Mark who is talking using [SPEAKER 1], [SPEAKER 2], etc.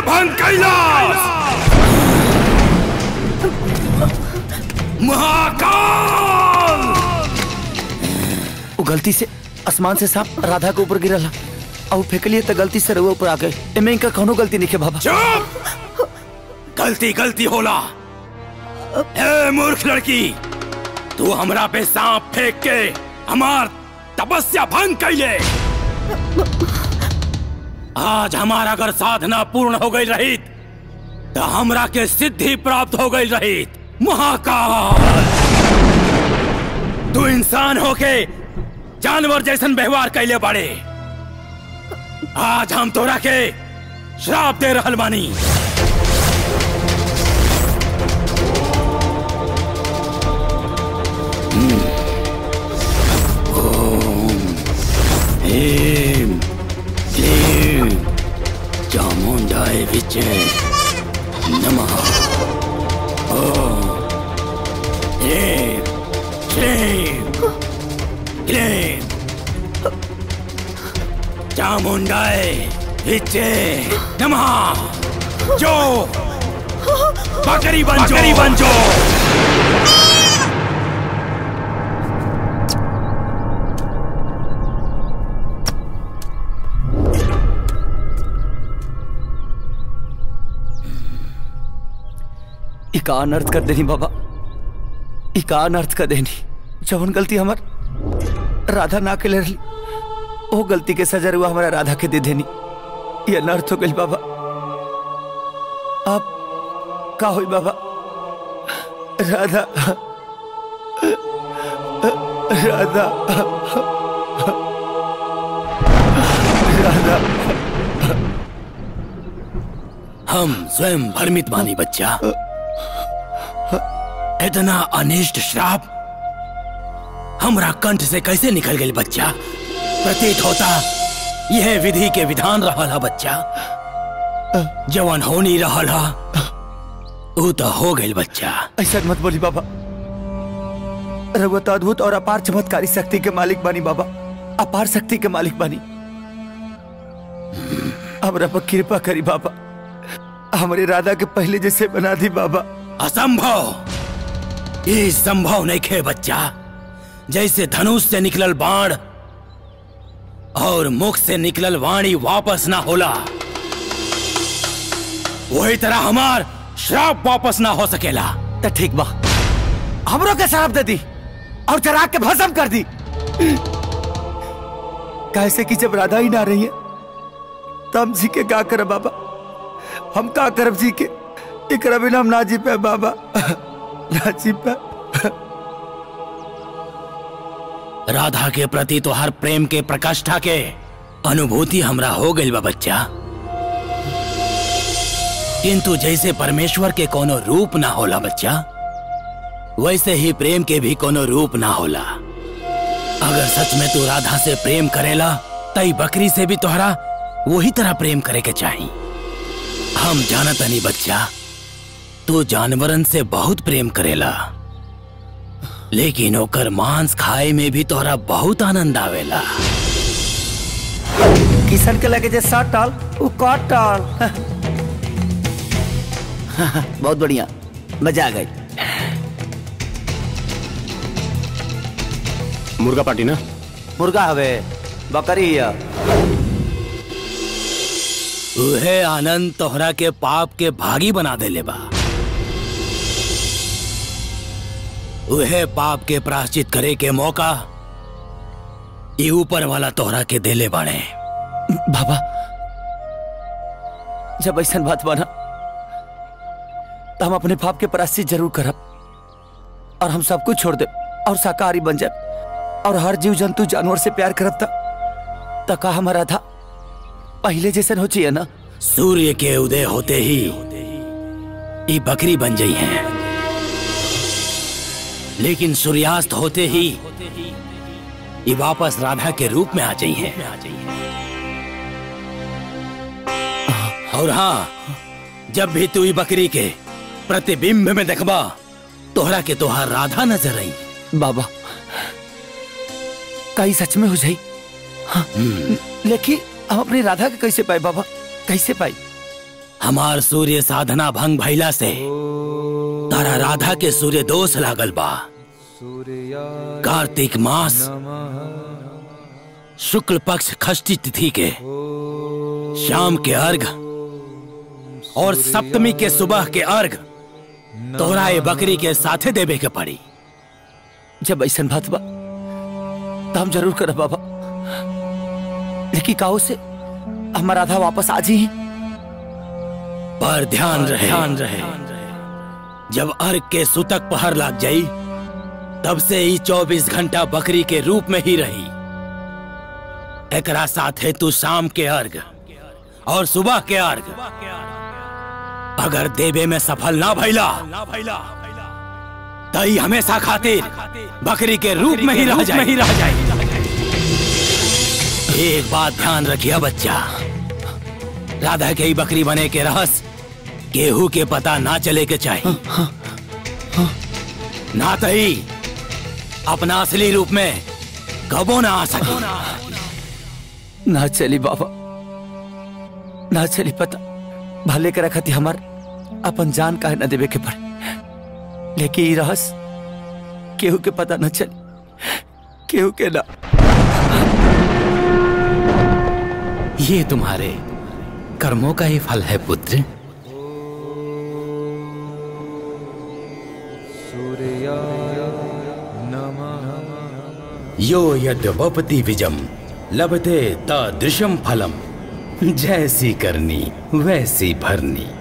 [SPEAKER 1] भंग कैलाश महाकाल
[SPEAKER 2] वो गलती से आसमान से सांप राधा के ऊपर गिरल और फेंकलिए तो गलती से रउआ ऊपर आ गए एमे इनका कौनो गलती नहीं है बाबा
[SPEAKER 1] चुप गलती गलती होला ए मूर्ख लड़की तू हमरा पे सांप फेंक के हमार तपस्या भंग कैले आज हमारा अगर साधना पूर्ण हो गई रहित तो हमरा के सिद्धि प्राप्त हो गई रहित महाकाल तू इंसान होके जानवर जैसन व्यवहार कैले बाड़े आज हम तोरा के श्राप दे रहल बानी ह्रीं क्लीं चामुण्डाय विचे नमः ॐ ह्रीं क्लीं क्लीं चामुण्डाय विचे नमः जो बकरी बन बकरी बन जो
[SPEAKER 2] इका अनर्थ कर देनी बाबा इका अनर्थ कर देनी जवन गलती हमार राधा ना के लड़ली वो गलती के सजा हुआ हमारा राधा के दे देनी ये अनर्थ हो गई बाबा आप का हुई बाबा राधा राधा राधा
[SPEAKER 1] हम स्वयं भ्रमित बानी बच्चा इतना अनिष्ट श्राप हमरा कंठ से कैसे निकल गई बच्चा प्रतीत होता यह विधि के विधान रहला बच्चा जवन होनी रहला ऊ तो हो गई बच्चा
[SPEAKER 2] ऐसा मत बोली बाबा रघुवत अद्भुत और अपार चमत्कारी शक्ति के मालिक बानी बाबा अपार शक्ति के मालिक बानी हमरा पर कृपा करी बाबा हमारे राधा के पहले जैसे बना दी बाबा
[SPEAKER 1] असंभव ये संभव नहीं खे बच्चा जैसे धनुष से निकलल बाण और मुख से निकलल वाणी वापस ना होला वही तरह हमार श्राप वापस ना हो सकेला
[SPEAKER 2] तो ठीक बा हमरो के शराब दे दी और चरा के भस्म कर दी कैसे कि जब राधा ही ना रही है तो हम जी के का करे बाबा हम का करब जी के एकरा बिना हम ना जी पे बाबा ना जी पे
[SPEAKER 1] राधा के प्रति तो हर प्रेम के प्रकाष्ठा के अनुभूति हमरा हो गई बा बच्चा किंतु जैसे परमेश्वर के कोनो रूप ना होला बच्चा वैसे ही प्रेम के भी कोनो रूप ना होला अगर सच में तू राधा से प्रेम करेला तई बकरी से भी तोहरा वही तरह प्रेम करे के चाही हम जानत नहीं बच्चा तू जानवरन से बहुत प्रेम करेला लेकिन ओकर मांस खाए में भी तोहरा बहुत आनंद आवेला
[SPEAKER 2] किशन के लगे जे सात टाल वो काट टाल बहुत बढ़िया मजा आ गई
[SPEAKER 3] मुर्गा पार्टी ना
[SPEAKER 2] मुर्गा हवे बकरी है
[SPEAKER 1] उहे आनंद तोहरा के पाप के भागी बना देले बा उहे पाप के प्राश्चित करे के मौका ये ऊपर वाला तोहरा के देले बाणे
[SPEAKER 2] बाबा जब ऐसा बात बना तो हम अपने पाप के प्राश्चित जरूर करब और हम सब कुछ छोड़ दे और शाकाहारी बन जाए और हर जीव जंतु जानवर से प्यार करब तक तो का हमारा था पहले जैसन हो चाहिए ना
[SPEAKER 1] सूर्य के उदय होते ही ये बकरी बन गई हैं लेकिन सूर्यास्त होते ही ये वापस राधा के रूप में आ गई हैं और हाँ जब भी तू ये बकरी के प्रतिबिंब में देखबा तोहरा के तोहार राधा नजर आई
[SPEAKER 2] बाबा कहीं सच में हो जाई हाँ, लेकिन हम अपनी राधा के कैसे पाए बाबा कैसे पाई
[SPEAKER 1] हमार सूर्य साधना भंग भइला से तारा राधा के सूर्य दोष लागल बा कार्तिक मास शुक्ल पक्ष खष्टी तिथि के शाम के अर्घ और सप्तमी के सुबह के अर्घ तोहरा ये बकरी के साथे देवे के पड़ी
[SPEAKER 2] जब ऐसा बात बा तो हम जरूर करब बाबा लेकिन काहो से हमारा आधा वापस आज ही
[SPEAKER 1] पर ध्यान रहे ध्यान रहे जब अर्घ के सुतक पहर लाग जाई तब से ही 24 घंटा बकरी के रूप में ही रही एकरा साथे तू शाम के अर्घ और सुबह के अर्घ अगर देवे में सफल ना भइला तई हमेशा खातिर बकरी के रूप में ही रह जाए ही रह जाए एक बात ध्यान रखिए बच्चा राधा के ही बकरी बने के रहस गेहूं के पता ना चले के चाहिए ना तही अपना असली रूप में कबो ना आ सके
[SPEAKER 2] ना चली बाबा ना चली पता भले के रखती हमार अपन जान काहे न देवे के पड़े लेकिन ई रहस केहू के पता न चली केहू के ना
[SPEAKER 1] ये तुम्हारे कर्मों का ही फल है पुत्र यो यद वपति विजम लभते तादृशम फलम जैसी करनी वैसी भरनी